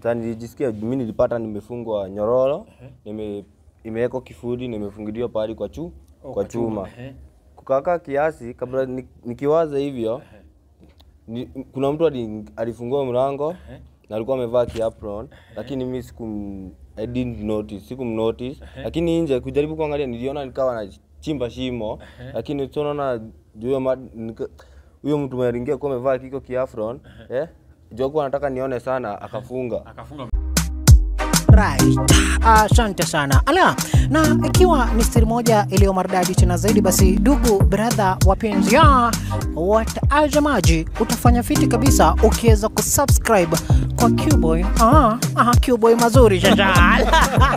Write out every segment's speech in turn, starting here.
Sasa nilijisikia mimi nilipata nimefungwa nyororo, nime imewekwa kifudi, nimefungiliwa pahali kwa chu, kwa chuma. Ehe. Kukakaa kiasi kabla ni- nikiwaza hivyo ni, kuna mtu ali- alifungua mlango na alikuwa amevaa kiapron, lakini mimi siku I didn't notice, sikumnotice. Lakini nje kujaribu kuangalia niliona nikawa nachimba shimo, lakini tunaona juu ya ma- nika- huyo mtu mwenye aliingia kuwa amevaa kiko kiafron eh, juu kuwa anataka nione sana akafunga. Akafunga Right. Asante sana. Ala, na ikiwa ni siri moja iliyo maridadi tena zaidi, basi ndugu brother wapenzi ya watazamaji, utafanya fiti kabisa ukiweza kusubscribe kwa Qboy. Ah, ah, Qboy mazuri shajal.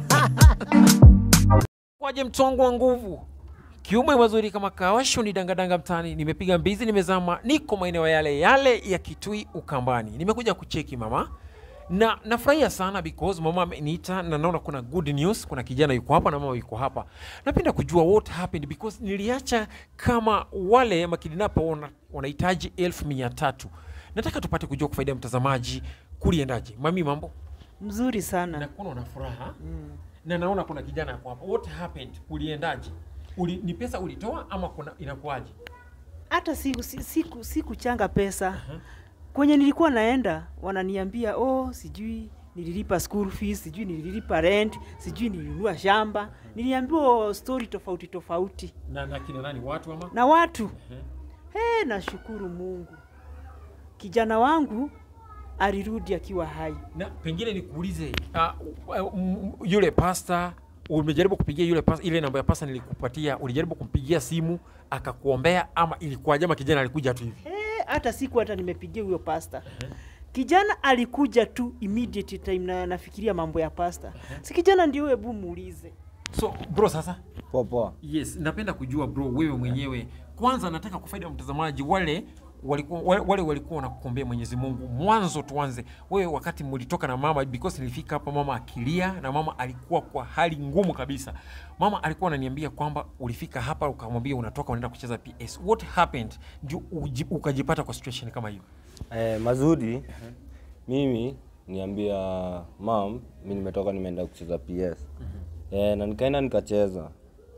kwaje mtongo wa nguvu kiume mazuri kama kawasho ni dangadanga mtani nimepiga mbizi nimezama niko maeneo yale yale ya kitui ukambani nimekuja kucheki mama na nafurahia sana because mama ameniita na naona kuna good news kuna kijana yuko hapa na mama yuko hapa napenda kujua what happened because niliacha kama wale makidinapa wana- wanahitaji elfu mia tatu nataka tupate kujua kwa faida ya mtazamaji kuliendaje mami mambo Mzuri sana. nakuona una furaha na naona kuna kijana yako hapa what happened uliendaje Uli, ni pesa ulitoa ama kuna inakuaje Hata siku siku siku, siku changa pesa. Kwenye nilikuwa naenda wananiambia oh, sijui nililipa school fees, sijui nililipa rent, sijui nilinunua shamba. Niliambiwa story tofauti tofauti na, na kina nani watu ama na watu. He, nashukuru Mungu. Kijana wangu alirudi akiwa hai. na pengine nikuulize uh, uh, m- yule pasta umejaribu kupigia yule pasta, ile namba ya pasta nilikupatia ulijaribu kumpigia simu akakuombea ama ilikuwaje ama kijana alikuja tu hivi Eh, hata siku hata nimepigia huyo pasta. Kijana alikuja tu immediate time na nafikiria mambo ya pasta. Si kijana ndio hebu muulize. so bro sasa Poa poa. yes napenda kujua bro wewe mwenyewe kwanza nataka kufaida mtazamaji wale walikuwa wale, wale walikuwa wanakuombea Mwenyezi Mungu. Mwanzo tuanze wewe, wakati mlitoka na mama, because nilifika hapa mama akilia na mama alikuwa kwa hali ngumu kabisa. Mama alikuwa ananiambia kwamba ulifika hapa ukamwambia unatoka unaenda kucheza PS. What happened ndio uji- ukajipata kwa situation kama hiyo? Eh, mazuri mimi niambia mam, mi nimetoka nimeenda kucheza PS eh, na nikaenda nikacheza.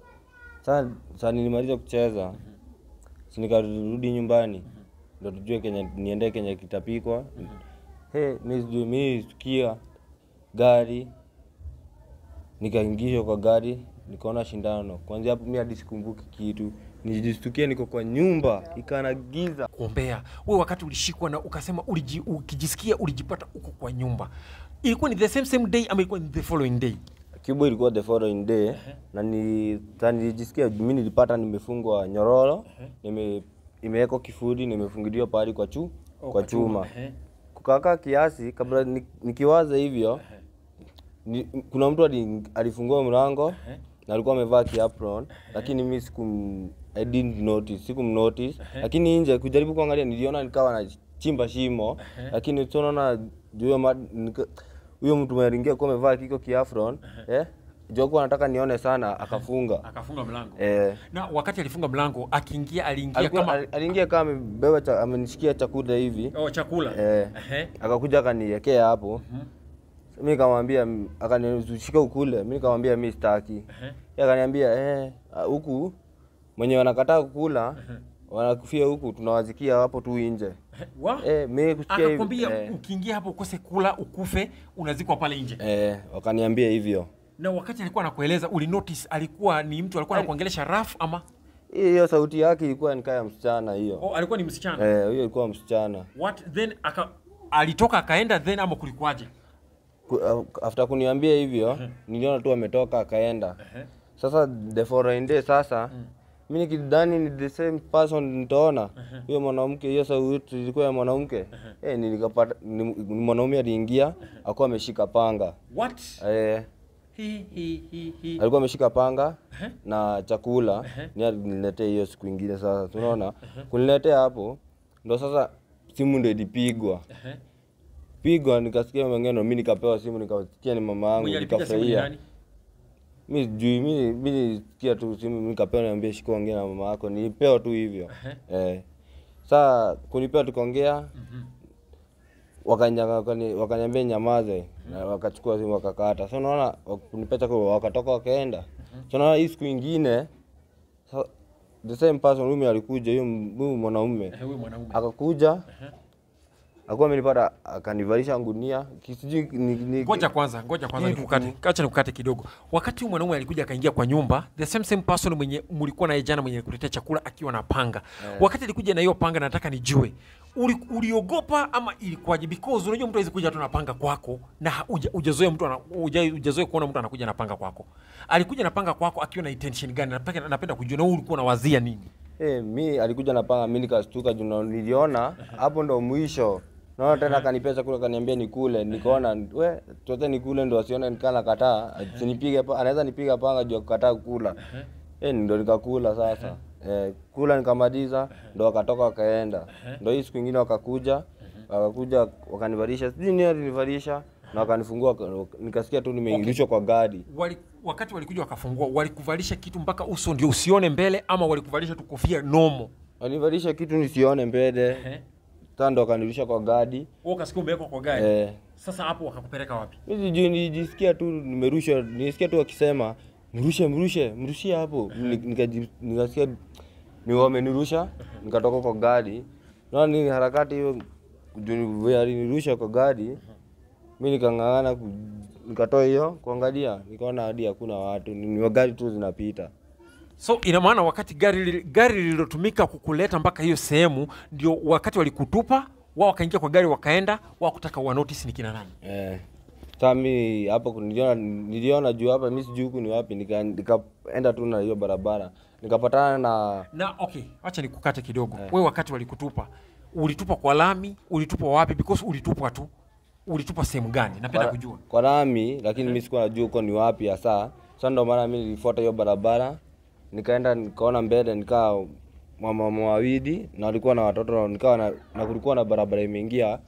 Sasa sasa nilimaliza kucheza, si nikarudi nyumbani ndo tujue kenye niende kenye kitapikwa. He, mi sijui mi sikia gari nikaingishwa kwa gari nikaona shindano. Kwanzia hapo mi hadi sikumbuki kitu, nijistukia niko kwa nyumba ikana giza. kuombea wewe wakati ulishikwa na ukasema uliji, ukijisikia ulijipata uko kwa nyumba ilikuwa ni the same same day ama ilikuwa ni the following day Cuba ilikuwa the following day na ni sa nilijisikia mimi nilipata nimefungwa nyororo nime imewekwa kifudi nimefungiliwa pahali kwa chu kwa chuma kukakaa kiasi kabla ni, nikiwaza hivyo ni, kuna mtu ali, alifungua mlango na alikuwa amevaa kiapron lakini mimi siku I didn't notice sikumnotice lakini nje kujaribu kuangalia niliona nikawa nachimba shimo lakini tunaona juu ya ma- nika- huyo mtu mwenye aliingia kuwa amevaa kiko kiafron eh juu kuwa anataka nione sana akafunga akafunga mlango eh na wakati alifunga mlango akiingia aliingia alikuwa kama ali- aliingia kama amebeba cha, amenishikia chakula hivi oh, chakula eh Ehe. akakuja akaniwekea hapo mi nikamwambia m- akanishika ukule mi nikamwambia mi sitaki Yeye akaniambia eh, ah, huku mwenye wanakataa kukula wanakufia huku tunawazikia hapo tu nje Wa? eh, mi kusikia hivi akakwambia eh, ukiingia hapo ukose kula ukufe unazikwa pale nje eh, wakaniambia hivyo na wakati alikuwa anakueleza ulinotice alikuwa ni mtu alikuwa anakuongelesha raf ama hiyo sauti yake ilikuwa nikaa ya msichana hiyo oh, alikuwa ni msichana eh, hiyo ilikuwa msichana what then aka, alitoka akaenda then ama kulikuwaje Ku- uh, after kuniambia hivyo niliona tu ametoka akaenda sasa the following day sasa mi nikidhani ni the same person nitaona huyo mwanamke hiyo sauti ilikuwa ya mwanamke eh, nilikapata ni, ni mwanaume aliingia akuwa ameshika panga what eh, hi, hi, hi, hi. alikuwa ameshika panga na chakula ni aliniletea hiyo siku ingine sasa tunaona kuniletea hapo ndo sasa simu ndo ilipigwa pigwa nikasikia mengeno mi nikapewa simu nikasikia ni mama yangu mwenye alipiga simu ni nikafurahia nani mi sijui mi mi nisikia tu simu mi nikapewa niambia shika ongea na mama yako nilipewa tu hivyo eh saa kunipewa tukaongea wakanya- wakani- wakaniambia nyamaze na wakachukua simu wakakata. So naona kunipeta kwa wakatoka wakaenda. So naona hii siku ingine so, the same person huyu alikuja huyu m- huyu mwanaume huyu mwanaume akakuja akuwa amenipata akanivalisha ngunia kisijui ni, ni, ngoja kwanza ngoja kwanza Kitu nikukate acha nikukate kidogo wakati huyu mwanaume alikuja akaingia kwa nyumba the same same person mwenye mlikuwa naye jana mwenye kuletea chakula akiwa na panga wakati alikuja na hiyo panga nataka nijue uli, uliogopa ama ilikuwaje because unajua mtu hawezi kuja tu na panga kwako na ha- uja- hujazoea mtu ana- huja- hujazoea kuona mtu anakuja na panga kwako alikuja na panga kwako akiwa na intention gani napenda, napenda kujua na wewe ulikuwa unawazia nini Eh, mi alikuja na panga, mi nikastuka juu na- niliona hapo ndo mwisho. Naona tena akanipea chakula akaniambia nikule, nikaona we tote nikule ndo asione nikaa nakataa, asinipige pa, anaweza nipiga panga juu ya kukataa kula. Eh, ndo nikakula sasa. Eh, kula nikamaliza, ndo wakatoka wakaenda. Ndo hii siku ingine wakakuja, wakakuja wakanivalisha, sijui nini alinivalisha na wakanifungua, waka- nikasikia tu nimeingishwa kwa gari. Wali, wakati walikuja wakafungua walikuvalisha kitu mpaka uso ndio usione mbele ama walikuvalisha tu kofia nomo Walinivalisha kitu nisione mbele, sasa ndo wakanirusha kwa gari. wewe ukasikia umewekwa kwa gari Eh, sasa hapo wakakupeleka wapi Mi sijui nilijisikia tu nimerushwa, nilisikia tu wakisema mrushe, mrushe, mrushie hapo. Ni- nikaji- Nikasikia ni wamenirusha, nikatoka kwa gari. Naona ni harakati hiyo, juu vile alinirusha kwa gari, mi nikang'ang'ana, ku- nikatoa hiyo kuangalia, nikaona hadi hakuna watu, ni ni gari tu zinapita. so ina maana wakati gari li- gari lililotumika kukuleta mpaka hiyo sehemu ndio wakati walikutupa wao wakaingia kwa gari wakaenda wao kutaka wa notice ni kina nani Eh. Sasa mi hapo niliona niliona juu hapa mi sijui huku ni wapi, nika- nikaenda tu na hiyo barabara, nikapatana na na okay acha nikukate kidogo wewe wakati walikutupa ulitupa kwa lami ulitupa wapi because ulitupwa tu ulitupa sehemu gani napenda kwa, kujua kwa lami lakini mimi sikuwa najua huko ni wapi hasa. Sasa ndio maana mimi nilifuata hiyo barabara, nikaenda nikaona mbele nikaa mama wawili na walikuwa na watoto, nikawa na, na kulikuwa na barabara imeingia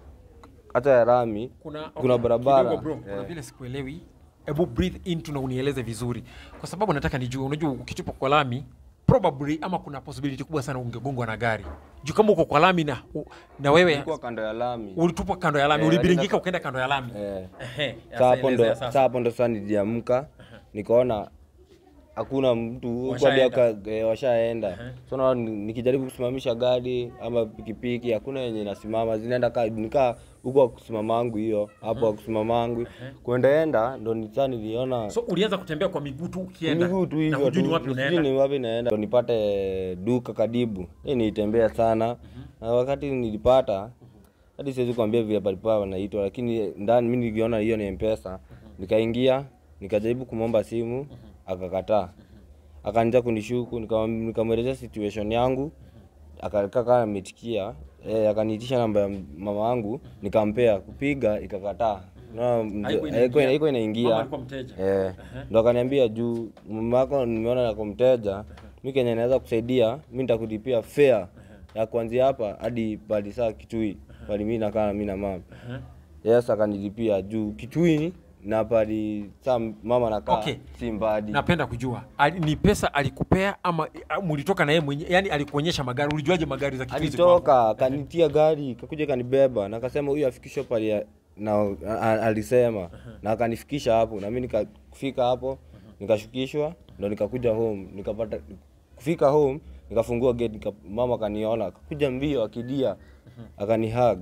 hata ya lami, kuna, kuna barabara kidogo bro, kuna Eh. vile sikuelewi hebu breathe into na unieleze vizuri kwa sababu nataka nijue unajua ukitupa kwa lami probably ama kuna possibility kubwa sana ungegongwa na gari juu kama uko kwa lami na, u- na wewe Ilikuwa kando ya lami. ulitupwa kando ya lami Eh, ulibiringika lakini- ukaenda kando ya lami Eh. Ehe, Sasa hapo ndo elezea sasa sasa. hapo ndo sasa niliamka nikaona hakuna mtu huko hadi Washaenda. waka- eh, washaenda. So na nikijaribu kusimamisha gari ama pikipiki hakuna yenye inasimama, zinaenda ka nikaa huko wa kusimama wangu hiyo hapo wa kusimama wangu kuendaenda ndo ni sasa niliona so ulianza kutembea kwa miguu tu ukienda miguu tu na hivyo hujui tu, ni wapi sijui unaenda ni wapi naenda, ndo nipate duka karibu. Hii nilitembea sana na wakati nilipata hadi siwezi kuambia vile palikuwa wanaitwa, lakini ndani mimi niliona hiyo ni mpesa, nikaingia nikajaribu kumwomba simu akakataa, akaanza kunishuku, nikam- nikamwelezea situation yangu akakaa kama ametikia eh, akaniitisha namba ya mama wangu nikampea, kupiga ikakataa. Unaona, mzee- Haikuwa haikuwa inaingia. haikuwa Mama inaingia alikuwa mteja. Eh, ndo akaniambia juu mama yako nimeona yako mteja, mi kenye naweza kusaidia mi nitakulipia fare ya kuanzia hapa hadi pali saa Kitui pali mi nakaa mi na mama. Yes, akanilipia juu Kitui na pali saa mama nakaa Okay. si mbali. napenda kujua ali, ni pesa alikupea ama a- mulitoka na yeye mwenyewe yani alikuonyesha magari ulijuaje magari za Kitwizi kwako? Alitoka akanitia gari kakuja kanibeba na akasema huyu afikishwe pali ya- na a- a- alisema na akanifikisha hapo na mimi nikafika hapo nikashukishwa ndo nikakuja home nikapata kufika home nikafungua gate nika, mama akaniona akakuja mbio akilia akanihug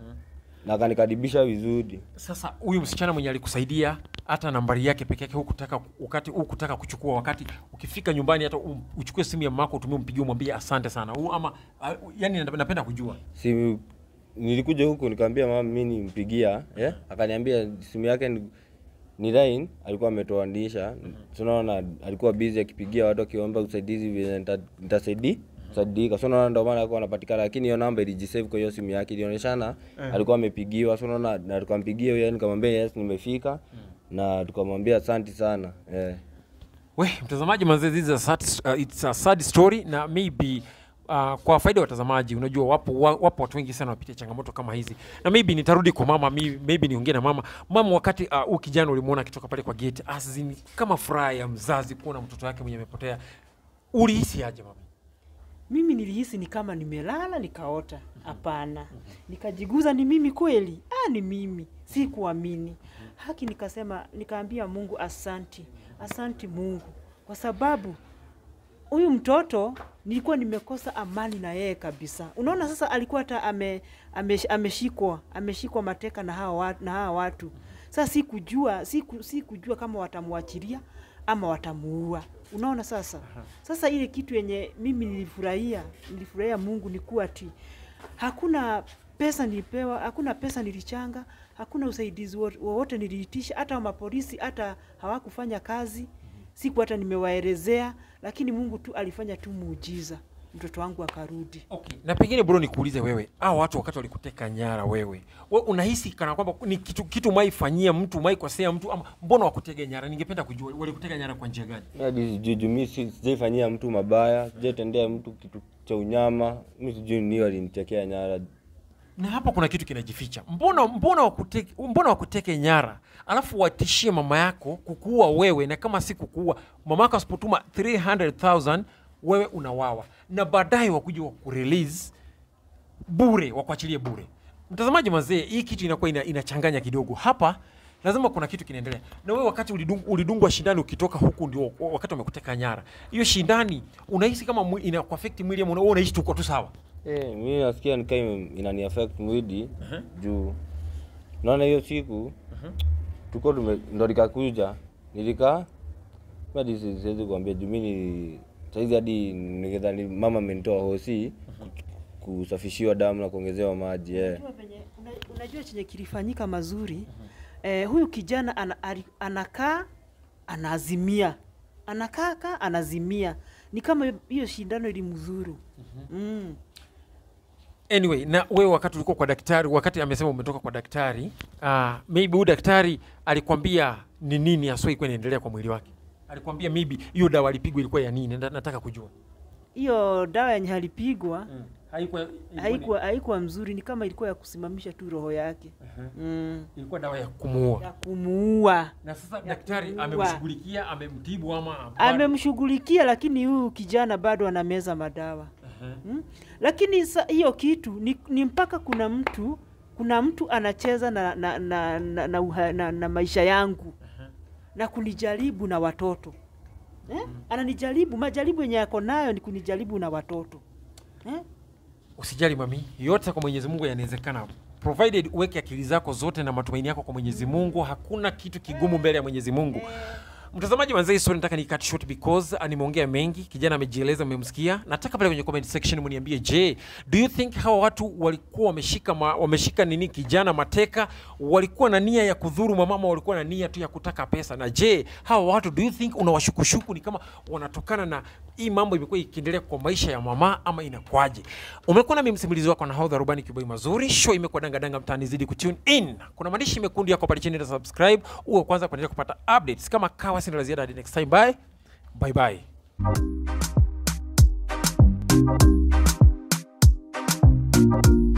na akanikaribisha vizuri Sasa huyu msichana mwenye alikusaidia hata nambari yake peke yake hukutaka wakati hukutaka kuchukua, wakati ukifika nyumbani hata um, uchukue simu ya mamako utumie, umpigie, umwambie asante sana u, ama uh, yani napenda napenda kujua si nilikuja huku nikamwambia mama mimi nimpigia eh? akaniambia simu yake ni, ni line alikuwa ametoanisha tunaona alikuwa busy akipigia watu akiomba usaidizi vile nita- nitasaidi saidika so naona ndio maana alikuwa anapatikana lakini hiyo namba ilijisave kwa hiyo simu yake ilionyeshana alikuwa amepigiwa so naona na tukampigia huyo nikamwambia yes nimefika na tukamwambia asante sana eh. we mtazamaji manze this is a sad, uh, it's a sad story na maybe Uh, kwa faida ya watazamaji unajua wapo, wa- wapo watu wengi sana wapitia changamoto kama hizi na maybe nitarudi kwa mama mi- maybe niongee na mama mama wakati uh, huu kijana ulimwona akitoka pale kwa gate as in, kama furaha ya mzazi kuona mtoto wake mwenye amepotea ulihisi aje mama mimi nilihisi ni kama nimelala nikaota hapana nikajiguza ni mimi kweli ah, ni mimi sikuamini haki nikasema nikaambia mungu asanti asanti mungu kwa sababu huyu mtoto nilikuwa nimekosa amani na yeye kabisa unaona sasa alikuwa hata ame, ame, ameshikwa ameshikwa mateka na hawa, wa- na hawa watu sasa sikujua siku, sikujua kama watamwachilia ama watamuua unaona sasa sasa ile kitu yenye mimi nilifurahia nilifurahia mungu ni kuwa ati hakuna pesa nilipewa hakuna pesa nilichanga hakuna usaidizi wo- wowote niliitisha hata mapolisi hata hawakufanya kazi siku hata nimewaelezea lakini mungu tu alifanya tu muujiza mtoto wangu akarudi Okay. Na pengine bro nikuulize wewe, hao watu wakati walikuteka nyara wewe, we unahisi kana kwamba ni kitu kitu maifanyia mtu maikosea mtu ama mbona wakutega nyara? Ningependa kujua walikutega nyara kwa njia gani? Mi hadi sijui juu mi si- sijaifanyia mtu mabaya, sijaitendea mtu kitu cha unyama. Mi sijui ni walinitekea nyara. Na hapa kuna kitu kinajificha. Mbona mbona wakuteke, mbona wakuteke nyara alafu watishie mama yako kukuua wewe, na kama si kukuua mama yako asipotuma 300,000 wewe unawawa, na baadaye wakuja wakurelease bure, wakuachilie bure. Mtazamaji mazee, hii kitu inakuwa ina, inachanganya kidogo hapa. Lazima kuna kitu kinaendelea. Na wewe wakati ulidung, ulidungwa shindani ukitoka huku ndio wakati wamekuteka nyara. Hiyo shindani unahisi kama mwi- ina affect mwili ama una- wewe unaishi tuko tu sawa? Eh, mi nasikia nikaa inani affect mwili juu naona hiyo siku tuko tume ndo likakuja nilikaa mi hadi si- siwezi kuambia juu mi ni saizi hadi nikidhani mama amenitoa hosi kusafishiwa damu na kuongezewa maji eh. Unajua penye- una- unajua chenye kilifanyika mazuri eh, huyu kijana ana, ali- anakaa anaazimia anakaa kaa anazimia ni kama hiyo shindano ilimzuru mm. Anyway, na wewe wakati ulikuwa kwa daktari, wakati amesema umetoka kwa daktari, uh, maybe huyu daktari alikwambia ni nini haswa ilikuwa inaendelea kwa mwili wake? Alikwambia maybe hiyo dawa alipigwa ilikuwa ya nini? Nda- Nataka kujua. hiyo dawa yenye alipigwa Mm. Haikuwa ilikuwa, haikuwa haikuwa mzuri ni kama ilikuwa ya kusimamisha tu roho yake ni- mm. ilikuwa dawa ya kumuua. ya kumuua Na sasa daktari kumuua. amemshughulikia, amemtibu ama bado? amemshughulikia lakini huyu kijana bado anameza madawa mm? lakini sa, hiyo kitu ni, ni mpaka kuna mtu kuna mtu anacheza na na, na, na, na, uha, na, na maisha yangu na kunijaribu na watoto eh? ananijaribu majaribu yenye yako nayo ni kunijaribu na watoto eh? Usijali mami, yote kwa Mwenyezi Mungu yanawezekana. Provided uweke akili zako zote na matumaini yako kwa Mwenyezi Mungu, hakuna kitu kigumu mbele ya Mwenyezi Mungu. Mtazamaji wanzai story nataka ni cut short because uh, nimeongea mengi, kijana amejieleza, mmemsikia. Nataka pale kwenye comment section mniambie, je, do you think hawa watu walikuwa wameshika ma, wameshika nini kijana mateka, walikuwa na nia ya kudhuru mamama, walikuwa na nia tu ya kutaka pesa? Na je, hawa watu do you think unawashukushuku ni kama wanatokana na hii mambo imekuwa ikiendelea kwa maisha ya mama ama inakwaje? Umekuwa nami msimulizi wako na haudha rubani kiboi mazuri, show imekuwa danga danga mtaani, zidi kutune in. Kuna maandishi mekundu yako pale chini na subscribe, uwe kwanza kuendelea kupata updates kama kawa. Sina la ziada hadi next time, bye bye bye.